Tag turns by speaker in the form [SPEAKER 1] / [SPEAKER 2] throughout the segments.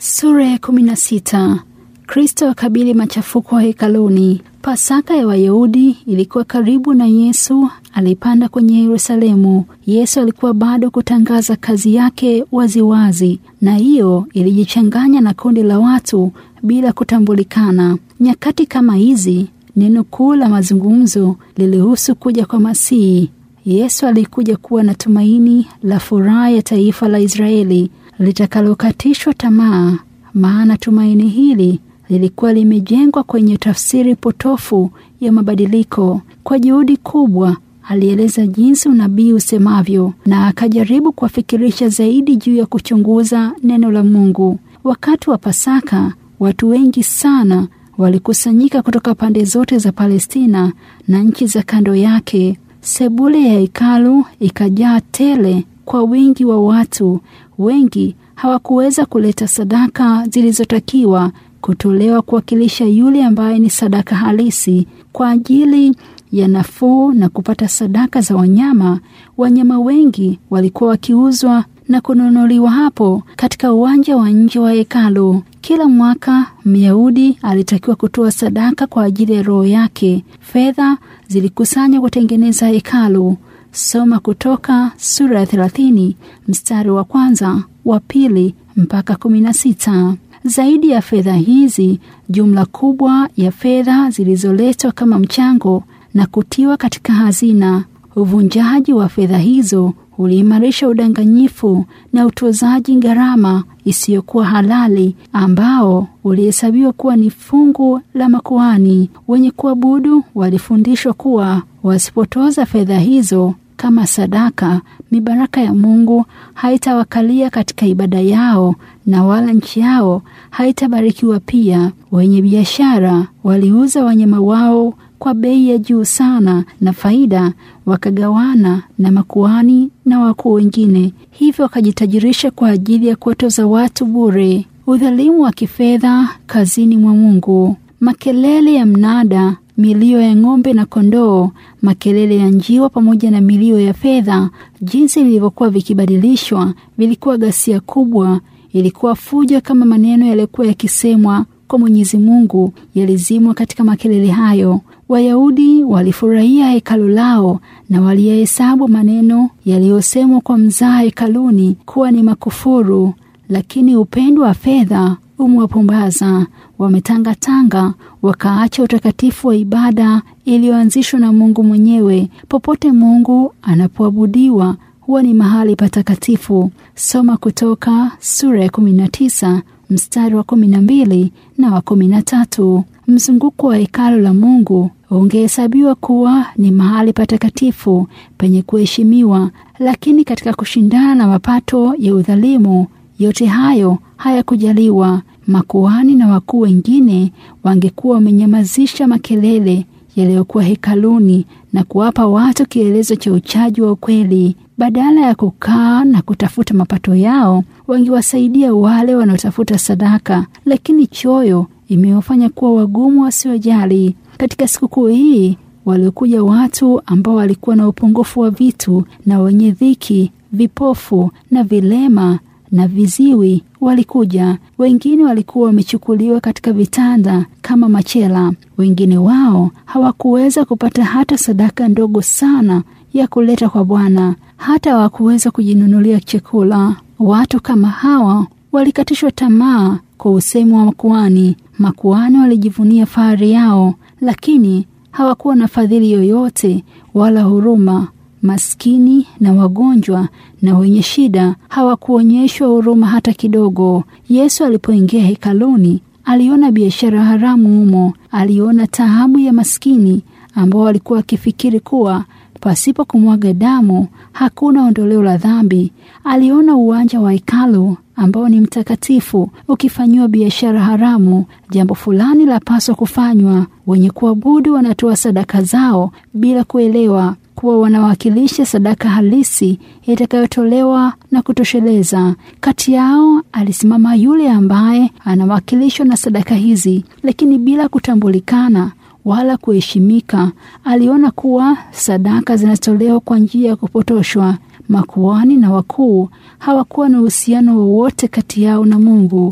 [SPEAKER 1] Sura ya kumi na sita. Kristo akabili machafuko hekaluni. Pasaka ya Wayahudi ilikuwa karibu na Yesu alipanda kwenye Yerusalemu. Yesu alikuwa bado kutangaza kazi yake waziwazi, na hiyo ilijichanganya na kundi la watu bila kutambulikana. Nyakati kama hizi, neno kuu la mazungumzo lilihusu kuja kwa Masihi. Yesu alikuja kuwa na tumaini la furaha ya taifa la Israeli litakalokatishwa tamaa, maana tumaini hili lilikuwa limejengwa kwenye tafsiri potofu ya mabadiliko. Kwa juhudi kubwa alieleza jinsi unabii usemavyo na akajaribu kuwafikirisha zaidi juu ya kuchunguza neno la Mungu. Wakati wa Pasaka, watu wengi sana walikusanyika kutoka pande zote za Palestina na nchi za kando yake. Sebule ya hekalu ikajaa tele kwa wingi wa watu. Wengi hawakuweza kuleta sadaka zilizotakiwa kutolewa kuwakilisha yule ambaye ni sadaka halisi kwa ajili ya nafuu na kupata sadaka za wanyama. Wanyama wengi walikuwa wakiuzwa na kununuliwa hapo katika uwanja wa nje wa hekalu. Kila mwaka Myahudi alitakiwa kutoa sadaka kwa ajili ya roho yake. Fedha zilikusanywa kutengeneza hekalu. Soma Kutoka sura ya thelathini mstari wa kwanza, wa pili mpaka kumi na sita. Zaidi ya fedha hizi, jumla kubwa ya fedha zilizoletwa kama mchango na kutiwa katika hazina. Uvunjaji wa fedha hizo uliimarisha udanganyifu na utozaji gharama isiyokuwa halali ambao ulihesabiwa kuwa ni fungu la makuhani. Wenye kuabudu walifundishwa kuwa wasipotoza fedha hizo kama sadaka, mibaraka ya Mungu haitawakalia katika ibada yao na wala nchi yao haitabarikiwa pia. Wenye biashara waliuza wanyama wao kwa bei ya juu sana, na faida wakagawana na makuhani na wakuu wengine, hivyo wakajitajirisha kwa ajili ya kuwatoza watu bure. Udhalimu wa kifedha kazini mwa Mungu. Makelele ya mnada, milio ya ng'ombe na kondoo, makelele ya njiwa pamoja na milio ya fedha, jinsi vilivyokuwa vikibadilishwa, vilikuwa ghasia kubwa. Ilikuwa fujo kama maneno yaliyokuwa yakisemwa kwa Mwenyezi Mungu yalizimwa katika makelele hayo. Wayahudi walifurahia hekalu lao na waliyahesabu maneno yaliyosemwa kwa mzaha hekaluni kuwa ni makufuru, lakini upendo wa fedha umewapumbaza. Wametangatanga wakaacha utakatifu wa ibada iliyoanzishwa na Mungu mwenyewe. Popote Mungu anapoabudiwa huwa ni mahali patakatifu. Soma Kutoka sura ya 19 mstari wa 12 na wa 13. Mzunguko wa hekalu la Mungu ungehesabiwa kuwa ni mahali patakatifu penye kuheshimiwa, lakini katika kushindana na mapato ya udhalimu, yote hayo hayakujaliwa. Makuhani na wakuu wengine wangekuwa wamenyamazisha makelele yaliyokuwa hekaluni na kuwapa watu kielezo cha uchaji wa ukweli. Badala ya kukaa na kutafuta mapato yao, wangewasaidia wale wanaotafuta sadaka, lakini choyo imewafanya kuwa wagumu wasiojali. Katika sikukuu hii waliokuja watu ambao walikuwa na upungufu wa vitu na wenye dhiki, vipofu na vilema na viziwi walikuja. Wengine walikuwa wamechukuliwa katika vitanda kama machela. Wengine wao hawakuweza kupata hata sadaka ndogo sana ya kuleta kwa Bwana, hata hawakuweza kujinunulia chakula. Watu kama hawa walikatishwa tamaa kwa usemi wa makuhani. Makuhani walijivunia fahari yao, lakini hawakuwa na fadhili yoyote wala huruma. Maskini na wagonjwa na wenye shida hawakuonyeshwa huruma hata kidogo. Yesu alipoingia hekaluni, aliona biashara haramu humo. Aliona taabu ya maskini ambao walikuwa wakifikiri kuwa pasipo kumwaga damu hakuna ondoleo la dhambi. Aliona uwanja wa hekalu ambao ni mtakatifu ukifanyiwa biashara haramu. Jambo fulani lapaswa kufanywa. Wenye kuabudu wanatoa sadaka zao bila kuelewa kuwa wanawakilisha sadaka halisi itakayotolewa na kutosheleza. Kati yao alisimama yule ambaye anawakilishwa na sadaka hizi, lakini bila kutambulikana wala kuheshimika. Aliona kuwa sadaka zinatolewa kwa njia ya kupotoshwa. Makuhani na wakuu hawakuwa na uhusiano wowote kati yao na Mungu.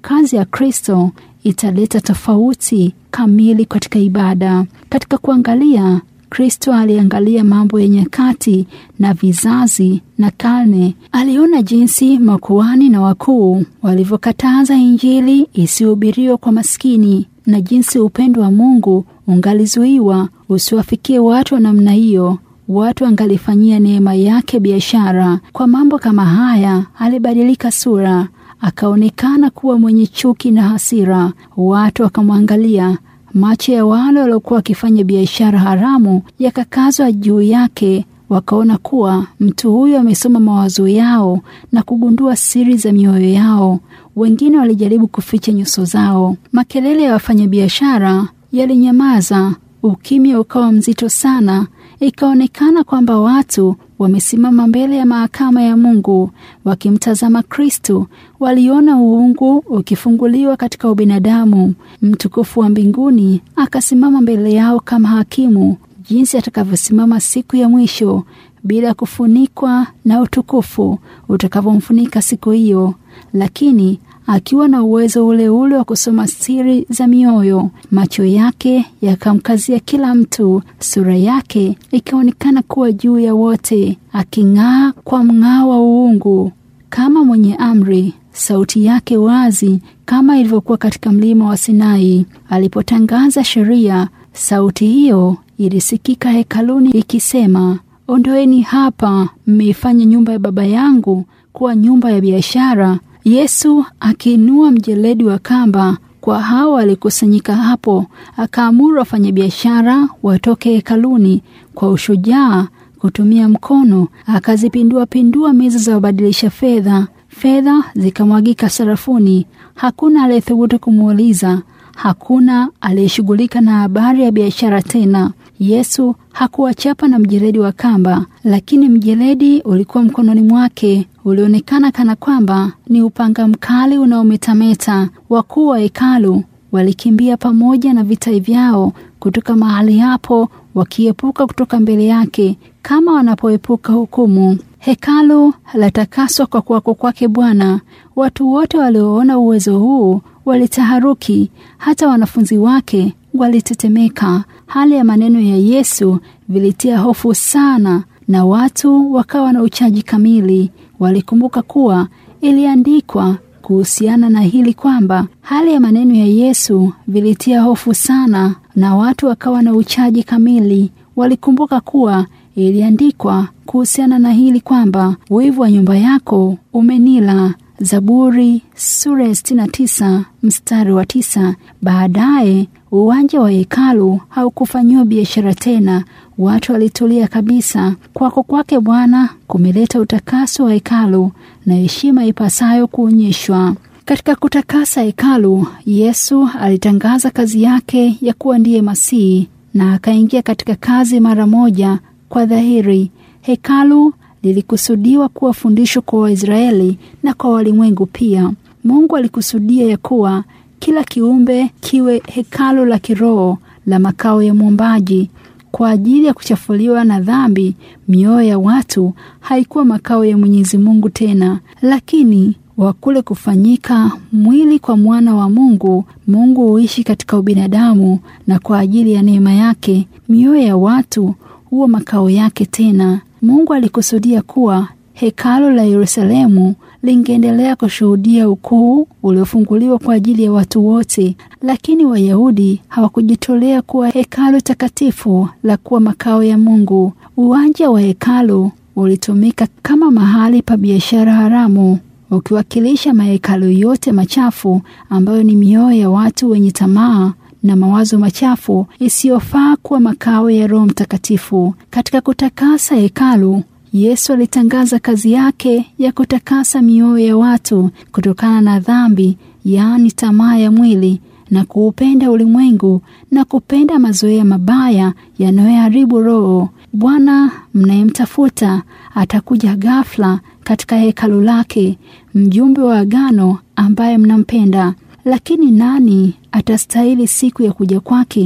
[SPEAKER 1] kazi ya Kristo italeta tofauti kamili katika ibada. Katika kuangalia, Kristo aliangalia mambo ya nyakati na vizazi na karne. Aliona jinsi makuhani na wakuu walivyokataza Injili isihubiriwe kwa maskini na jinsi upendo wa Mungu ungalizuiwa usiwafikie watu wa namna hiyo. Watu angalifanyia neema yake biashara. Kwa mambo kama haya, alibadilika sura, akaonekana kuwa mwenye chuki na hasira. Watu wakamwangalia. Macho ya wale waliokuwa wakifanya biashara haramu yakakazwa juu yake, wakaona kuwa mtu huyo amesoma mawazo yao na kugundua siri za mioyo yao. Wengine walijaribu kuficha nyuso zao. Makelele ya wafanyabiashara yalinyamaza, ukimya ukawa mzito sana. Ikaonekana kwamba watu wamesimama mbele ya mahakama ya Mungu wakimtazama Kristo. Waliona uungu ukifunguliwa katika ubinadamu. Mtukufu wa mbinguni akasimama mbele yao kama hakimu, jinsi atakavyosimama siku ya mwisho bila kufunikwa na utukufu utakavyomfunika siku hiyo, lakini akiwa na uwezo ule ule wa kusoma siri za mioyo. Macho yake yakamkazia kila mtu, sura yake ikaonekana kuwa juu ya wote, aking'aa kwa mng'ao wa uungu kama mwenye amri. Sauti yake wazi kama ilivyokuwa katika mlima wa Sinai alipotangaza sheria. Sauti hiyo ilisikika hekaluni ikisema, ondoeni hapa, mmeifanya nyumba ya Baba yangu kuwa nyumba ya biashara. Yesu akiinua mjeledi wa kamba kwa hao walikusanyika hapo, akaamuru wafanyabiashara watoke hekaluni kwa ushujaa kutumia mkono, akazipindua pindua meza za wabadilisha fedha. Fedha zikamwagika sarafuni. Hakuna aliyethubutu kumuuliza, hakuna aliyeshughulika na habari ya biashara tena. Yesu hakuwachapa na mjeledi wa kamba, lakini mjeledi ulikuwa mkononi mwake, ulionekana kana kwamba ni upanga mkali unaometameta. Wakuu wa hekalu walikimbia pamoja na vita vyao kutoka mahali hapo, wakiepuka kutoka mbele yake kama wanapoepuka hukumu. Hekalu latakaswa kwa kuwako kwake Bwana. Watu wote walioona uwezo huu walitaharuki, hata wanafunzi wake walitetemeka. Hali ya maneno ya Yesu vilitia hofu sana, na watu wakawa na uchaji kamili. Walikumbuka kuwa iliandikwa kuhusiana na hili kwamba hali ya maneno ya Yesu vilitia hofu sana, na watu wakawa na uchaji kamili. Walikumbuka kuwa iliandikwa kuhusiana na hili kwamba wivu wa nyumba yako umenila. Zaburi sura ya 69 mstari wa tisa. Baadaye uwanja wa hekalu haukufanyiwa biashara tena, watu walitulia kabisa. Kwako kwake Bwana kumeleta utakaso wa hekalu na heshima ipasayo kuonyeshwa. Katika kutakasa hekalu, Yesu alitangaza kazi yake ya kuwa ndiye Masihi na akaingia katika kazi mara moja kwa dhahiri. Hekalu lilikusudiwa kuwa fundisho kwa Waisraeli na kwa walimwengu pia. Mungu alikusudia ya kuwa kila kiumbe kiwe hekalu la kiroho la makao ya Muumbaji. Kwa ajili ya kuchafuliwa na dhambi, mioyo ya watu haikuwa makao ya Mwenyezi Mungu tena, lakini wakule kufanyika mwili kwa mwana wa Mungu, Mungu huishi katika ubinadamu, na kwa ajili ya neema yake mioyo ya watu huwa makao yake tena. Mungu alikusudia kuwa hekalu la Yerusalemu lingeendelea kushuhudia ukuu uliofunguliwa kwa ajili ya watu wote, lakini Wayahudi hawakujitolea kuwa hekalu takatifu la kuwa makao ya Mungu. Uwanja wa hekalu ulitumika kama mahali pa biashara haramu, ukiwakilisha mahekalu yote machafu ambayo ni mioyo ya watu wenye tamaa na mawazo machafu isiyofaa kuwa makao ya Roho Mtakatifu. Katika kutakasa hekalu, Yesu alitangaza kazi yake ya kutakasa mioyo ya watu kutokana na dhambi, yaani tamaa ya mwili na kuupenda ulimwengu na kupenda mazoea mabaya yanayoharibu roho. Bwana mnayemtafuta atakuja ghafla katika hekalu lake, mjumbe wa agano ambaye mnampenda. Lakini nani atastahili siku ya kuja kwake?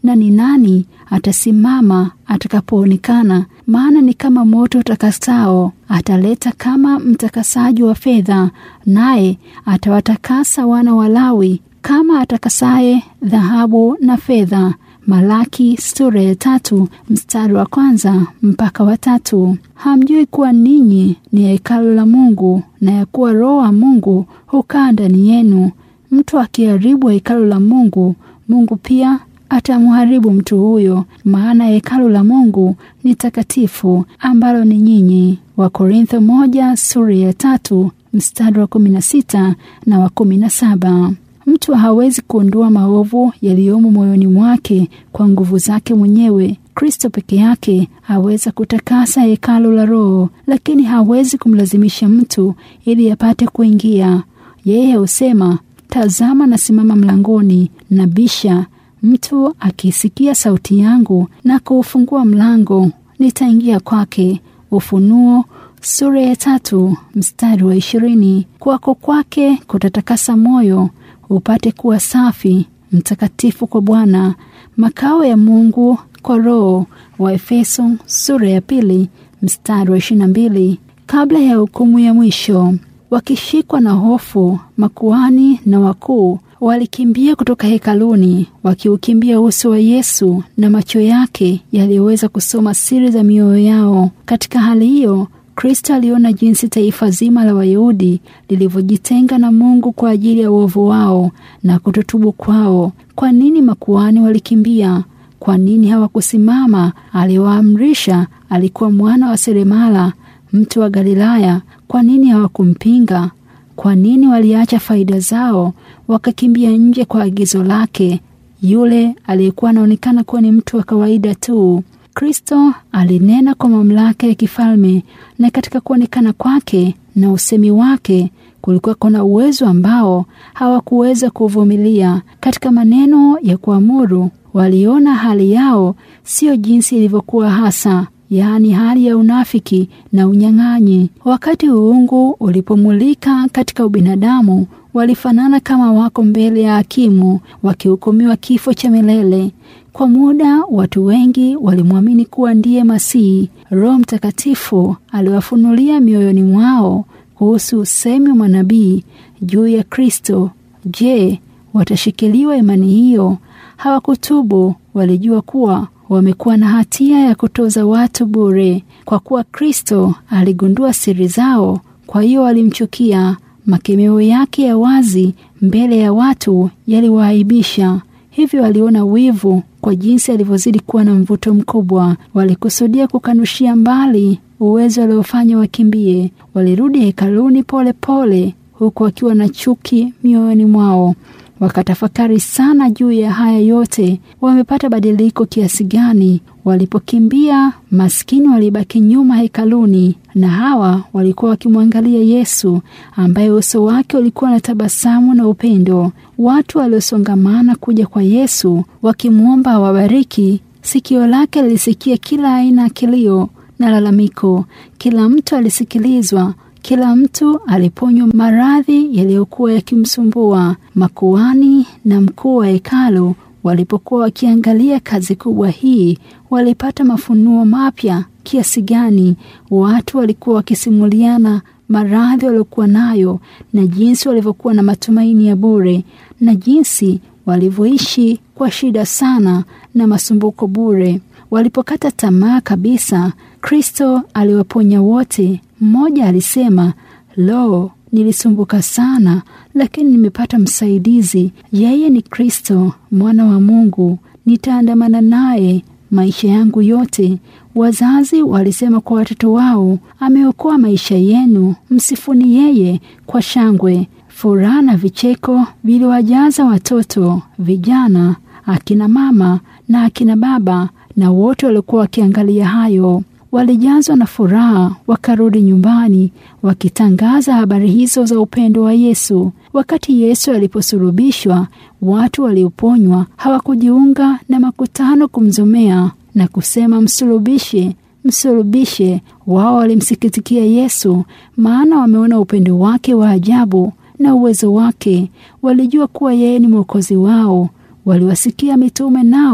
[SPEAKER 1] na ni nani atasimama atakapoonekana? Maana ni kama moto utakasao, ataleta kama mtakasaji wa fedha, naye atawatakasa wana wa Lawi kama atakasaye dhahabu na fedha. Malaki sura ya tatu mstari wa kwanza mpaka wa tatu. Hamjui kuwa ninyi ni hekalu la Mungu na ya kuwa Roho wa Mungu hukaa ndani yenu? Mtu akiharibu hekalu la Mungu, Mungu pia atamharibu mtu huyo, maana hekalu la Mungu ni takatifu, ambalo ni nyinyi. Wakorintho moja sura ya tatu mstari wa kumi na sita na wa kumi na saba. Mtu hawezi kuondoa maovu yaliyomo moyoni mwake kwa nguvu zake mwenyewe. Kristo peke yake aweza kutakasa hekalu la Roho, lakini hawezi kumlazimisha mtu ili apate kuingia. Yeye husema, tazama, nasimama mlangoni na bisha. Mtu akisikia sauti yangu na kuufungua mlango, nitaingia kwake. Ufunuo sura ya tatu mstari wa ishirini. Kwako kwake kutatakasa moyo upate kuwa safi mtakatifu kwa Bwana, makao ya Mungu kwa Roho. Wa Efeso sura ya pili mstari wa ishirini na mbili. Kabla ya hukumu ya mwisho, wakishikwa na hofu, makuhani na wakuu walikimbia kutoka hekaluni, wakiukimbia uso wa Yesu na macho yake yaliyoweza kusoma siri za mioyo yao. Katika hali hiyo Kristo aliona jinsi taifa zima la Wayahudi lilivyojitenga na Mungu kwa ajili ya uovu wao na kutotubu kwao. Kwa nini makuhani walikimbia? Kwa nini hawakusimama? Aliwaamrisha, alikuwa mwana wa seremala, mtu wa Galilaya. Kwa nini hawakumpinga? Kwa nini waliacha faida zao wakakimbia nje kwa agizo lake, yule aliyekuwa anaonekana kuwa ni mtu wa kawaida tu? Kristo alinena kwa mamlaka ya kifalme, na katika kuonekana kwake na usemi wake kulikuwa kuna uwezo ambao hawakuweza kuvumilia. Katika maneno ya kuamuru, waliona hali yao sio jinsi ilivyokuwa hasa, yaani hali ya unafiki na unyang'anyi. Wakati uungu ulipomulika katika ubinadamu, walifanana kama wako mbele ya hakimu wakihukumiwa kifo cha milele. Kwa muda watu wengi walimwamini kuwa ndiye Masihi. Roho Mtakatifu aliwafunulia mioyoni mwao kuhusu usemi wa manabii juu ya Kristo. Je, watashikiliwa imani hiyo? Hawakutubu. Walijua kuwa wamekuwa na hatia ya kutoza watu bure. Kwa kuwa Kristo aligundua siri zao, kwa hiyo walimchukia. Makemeo yake ya wazi mbele ya watu yaliwaaibisha. Hivyo waliona wivu kwa jinsi alivyozidi kuwa na mvuto mkubwa. Walikusudia kukanushia mbali uwezo aliofanya wakimbie. Walirudi hekaluni pole pole, huku wakiwa na chuki mioyoni mwao. Wakatafakari sana juu ya haya yote. Wamepata badiliko kiasi gani? Walipokimbia, maskini walibaki nyuma hekaluni, na hawa walikuwa wakimwangalia Yesu ambaye uso wake ulikuwa na tabasamu na upendo. Watu waliosongamana kuja kwa Yesu wakimwomba awabariki, sikio lake lilisikia kila aina ya kilio na lalamiko. Kila mtu alisikilizwa, kila mtu aliponywa maradhi yaliyokuwa yakimsumbua. Makuhani na mkuu wa hekalu walipokuwa wakiangalia kazi kubwa hii, walipata mafunuo mapya kiasi gani. Watu walikuwa wakisimuliana maradhi waliokuwa nayo na jinsi walivyokuwa na matumaini ya bure na jinsi walivyoishi kwa shida sana na masumbuko bure. Walipokata tamaa kabisa, Kristo aliwaponya wote. Mmoja alisema, lo, nilisumbuka sana, lakini nimepata msaidizi. Yeye ni Kristo mwana wa Mungu, nitaandamana naye maisha yangu yote. Wazazi walisema kwa watoto wao, ameokoa maisha yenu, msifuni yeye kwa shangwe. Furaha na vicheko viliwajaza watoto, vijana, akina mama na akina baba, na wote waliokuwa wakiangalia hayo walijazwa na furaha, wakarudi nyumbani wakitangaza habari hizo za upendo wa Yesu. Wakati Yesu aliposulubishwa, watu walioponywa hawakujiunga na makutano kumzomea na kusema msulubishe, msulubishe. Wao walimsikitikia Yesu, maana wameona upendo wake wa ajabu na uwezo wake. Walijua kuwa yeye ni mwokozi wao. Waliwasikia mitume nao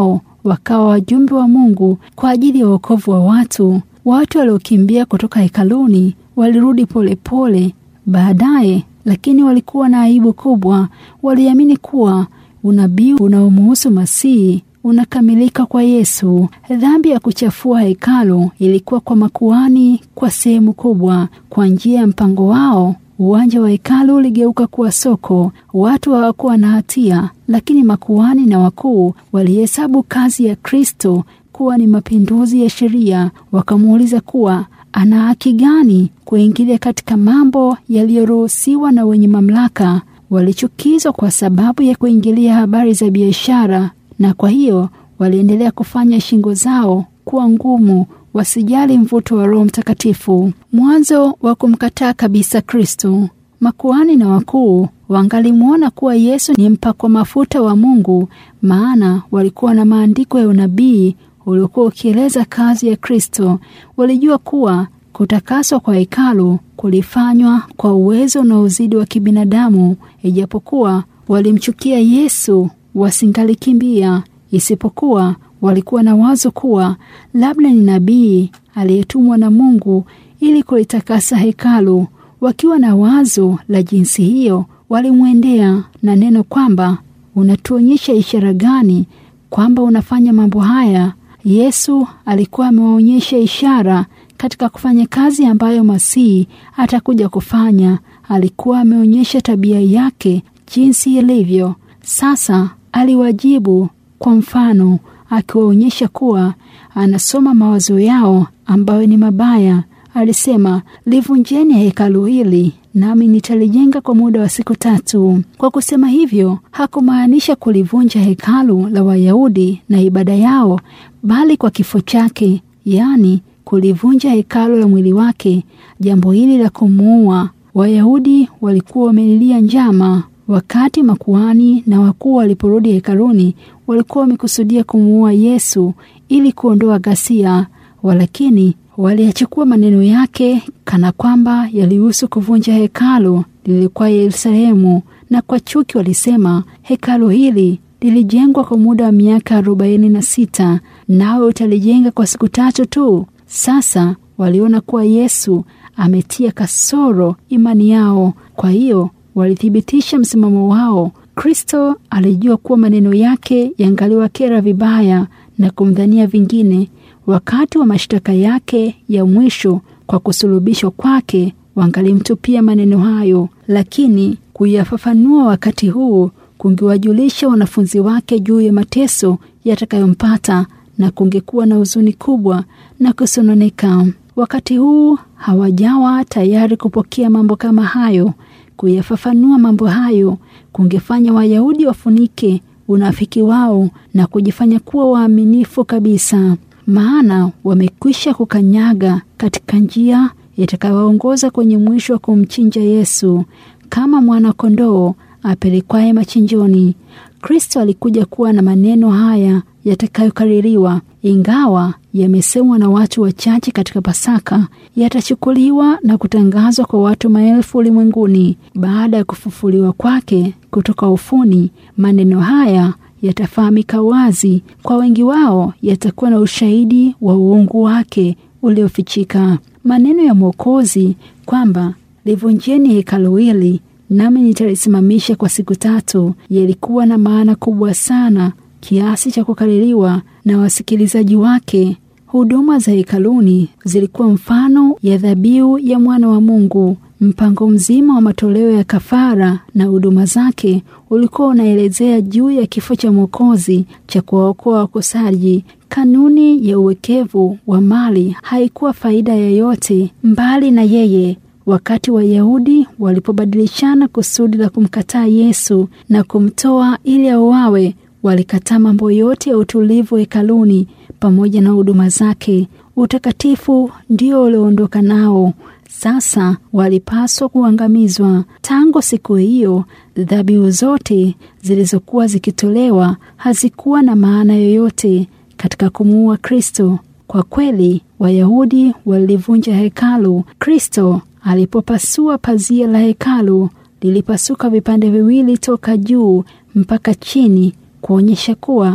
[SPEAKER 1] wakawa wajumbe wa Mungu kwa ajili ya wokovu wa watu. Watu waliokimbia kutoka hekaluni walirudi polepole baadaye, lakini walikuwa na aibu kubwa. Waliamini kuwa unabii unaomuhusu Masihi unakamilika kwa Yesu. Dhambi ya kuchafua hekalu ilikuwa kwa makuhani kwa sehemu kubwa. Kwa njia ya mpango wao, uwanja wa hekalu uligeuka kuwa soko. Watu hawakuwa na hatia, lakini makuhani na wakuu walihesabu kazi ya Kristo kuwa ni mapinduzi ya sheria. Wakamuuliza kuwa ana haki gani kuingilia katika mambo yaliyoruhusiwa na wenye mamlaka. Walichukizwa kwa sababu ya kuingilia habari za biashara, na kwa hiyo waliendelea kufanya shingo zao kuwa ngumu, wasijali mvuto wa Roho Mtakatifu. Mwanzo wa kumkataa kabisa Kristo. Makuhani na wakuu wangalimwona kuwa Yesu ni mpakwa mafuta wa Mungu, maana walikuwa na maandiko ya unabii uliokuwa ukieleza kazi ya Kristo. Walijua kuwa kutakaswa kwa hekalu kulifanywa kwa uwezo na uzidi wa kibinadamu. Ijapokuwa walimchukia Yesu, wasingalikimbia, isipokuwa walikuwa na wazo kuwa labda ni nabii aliyetumwa na Mungu ili kulitakasa hekalu. Wakiwa na wazo la jinsi hiyo, walimwendea na neno kwamba unatuonyesha ishara gani kwamba unafanya mambo haya? Yesu alikuwa amewaonyesha ishara katika kufanya kazi ambayo Masihi atakuja kufanya. Alikuwa ameonyesha tabia yake jinsi ilivyo. Sasa aliwajibu kwa mfano, akiwaonyesha kuwa anasoma mawazo yao ambayo ni mabaya. Alisema, livunjeni hekalu hili nami nitalijenga kwa muda wa siku tatu. Kwa kusema hivyo, hakumaanisha kulivunja hekalu la Wayahudi na ibada yao, bali kwa kifo chake, yaani kulivunja hekalu la mwili wake. Jambo hili la kumuua, Wayahudi walikuwa wamelilia njama. Wakati makuhani na wakuu waliporudi hekaluni, walikuwa wamekusudia kumuua Yesu ili kuondoa ghasia, walakini waliyachukua maneno yake kana kwamba yalihusu kuvunja hekalu lilikuwa Yerusalemu, na kwa chuki walisema, hekalu hili lilijengwa kwa muda wa miaka arobaini na sita nawe utalijenga kwa siku tatu tu. Sasa waliona kuwa Yesu ametia kasoro imani yao, kwa hiyo walithibitisha msimamo wao. Kristo alijua kuwa maneno yake yangaliwakera vibaya na kumdhania vingine. Wakati wa mashtaka yake ya mwisho kwa kusulubishwa kwake, wangalimtupia maneno hayo, lakini kuyafafanua wakati huu kungewajulisha wanafunzi wake juu ya mateso yatakayompata na kungekuwa na huzuni kubwa na kusononeka. Wakati huu hawajawa tayari kupokea mambo kama hayo. Kuyafafanua mambo hayo kungefanya Wayahudi wafunike unafiki wao na kujifanya kuwa waaminifu kabisa, maana wamekwisha kukanyaga katika njia itakayowaongoza kwenye mwisho wa kumchinja Yesu kama mwana-kondoo apelekwaye machinjoni. Kristo alikuja kuwa na maneno haya yatakayokaririwa, ingawa yamesemwa na watu wachache katika Pasaka, yatachukuliwa na kutangazwa kwa watu maelfu ulimwenguni. Baada ya kufufuliwa kwake kutoka ufuni, maneno haya yatafahamika wazi kwa wengi wao, yatakuwa na ushahidi wa uungu wake uliofichika. Maneno ya Mwokozi kwamba livunjeni hekalu hili nami nitalisimamisha kwa siku tatu yalikuwa na maana kubwa sana kiasi cha kukaririwa na wasikilizaji wake. Huduma za hekaluni zilikuwa mfano ya dhabihu ya mwana wa Mungu. Mpango mzima wa matoleo ya kafara na huduma zake ulikuwa unaelezea juu ya kifo cha Mwokozi cha kuwaokoa wakosaji. Kanuni ya uwekevu wa mali haikuwa faida yoyote mbali na yeye. Wakati Wayahudi walipobadilishana kusudi la kumkataa Yesu na kumtoa ili auawe, walikataa mambo yote ya utulivu hekaluni pamoja na huduma zake. Utakatifu ndio ulioondoka nao. Sasa walipaswa kuangamizwa. Tangu siku hiyo, dhabihu zote zilizokuwa zikitolewa hazikuwa na maana yoyote katika kumuua Kristo. Kwa kweli, Wayahudi walivunja hekalu. Kristo alipopasua pazia la hekalu, lilipasuka vipande viwili toka juu mpaka chini, kuonyesha kuwa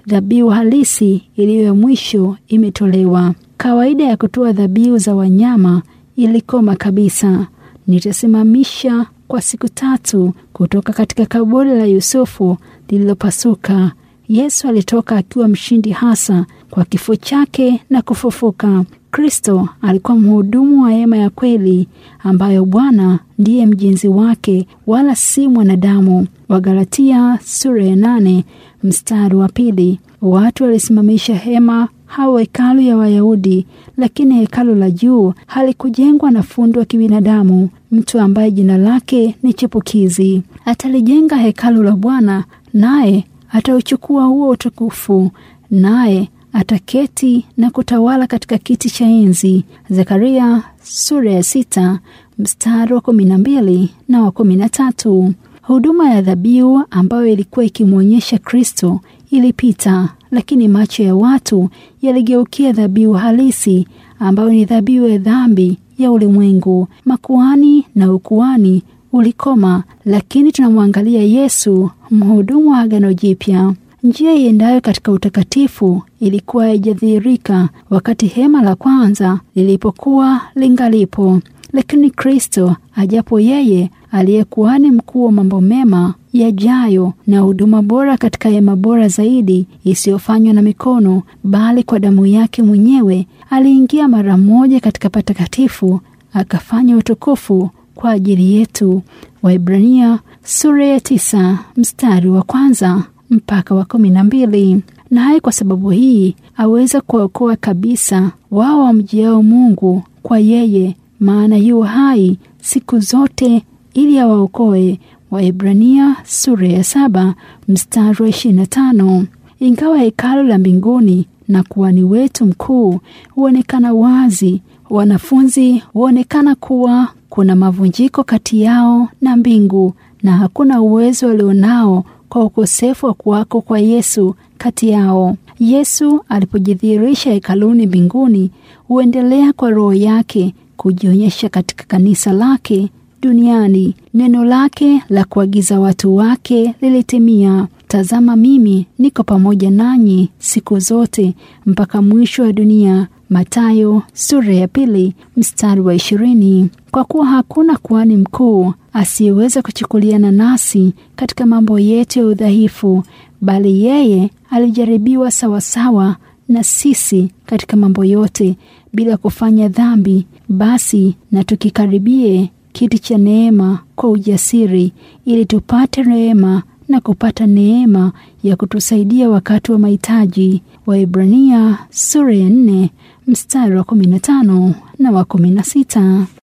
[SPEAKER 1] dhabihu halisi iliyo ya mwisho imetolewa. Kawaida ya kutoa dhabihu za wanyama ilikoma kabisa. Nitasimamisha kwa siku tatu kutoka katika kaburi la Yusufu lililopasuka. Yesu alitoka akiwa mshindi hasa kwa kifo chake na kufufuka. Kristo alikuwa mhudumu wa hema ya kweli ambayo Bwana ndiye mjenzi wake wala si mwanadamu. Wagalatia sura ya nane mstari wa pili. Watu walisimamisha hema au hekalu ya Wayahudi, lakini hekalu la juu halikujengwa na fundi wa kibinadamu, mtu ambaye jina lake ni chipukizi. Atalijenga hekalu la Bwana, naye atauchukua huo utukufu, naye ataketi na kutawala katika kiti cha enzi. Zekaria sura ya sita mstari wa kumi na mbili na wa kumi na tatu. Huduma ya dhabihu ambayo ilikuwa ikimwonyesha Kristo ilipita, lakini macho ya watu yaligeukia dhabihu halisi ambayo ni dhabihu ya dhambi ya ulimwengu. Makuhani na ukuhani ulikoma, lakini tunamwangalia Yesu, mhudumu wa Agano Jipya. Njia iendayo katika utakatifu ilikuwa haijadhihirika wakati hema la kwanza lilipokuwa lingalipo, lakini Kristo ajapo yeye aliye kuhani mkuu wa mambo mema yajayo na huduma bora katika hema bora zaidi isiyofanywa na mikono, bali kwa damu yake mwenyewe, aliingia mara moja katika patakatifu akafanya utukufu kwa ajili yetu. Waibrania sura ya tisa mstari wa kwanza mpaka wa kumi na mbili. Naye kwa sababu hii aweza kuwaokoa kabisa wao wamjiao Mungu kwa yeye, maana yu hai siku zote ili awaokoe. Waibrania sura ya saba mstari wa ishirini na tano. Ingawa hekalu la mbinguni na kuhani wetu mkuu huonekana wazi, wanafunzi huonekana kuwa kuna mavunjiko kati yao na mbingu, na hakuna uwezo walionao kwa ukosefu wa kuwako kwa Yesu kati yao. Yesu alipojidhihirisha hekaluni mbinguni, huendelea kwa Roho yake kujionyesha katika kanisa lake duniani. Neno lake la kuagiza watu wake lilitimia: Tazama, mimi niko pamoja nanyi siku zote mpaka mwisho wa dunia. Mathayo sura ya pili mstari wa ishirini. Kwa kuwa hakuna kuhani mkuu asiyeweza kuchukuliana nasi katika mambo yetu ya udhaifu, bali yeye alijaribiwa sawasawa na sisi katika mambo yote, bila kufanya dhambi. Basi na tukikaribie kiti cha neema kwa ujasiri, ili tupate rehema na kupata neema ya kutusaidia wakati wa mahitaji. Waibrania sura ya nne mstari wa kumi na tano na wa kumi na sita.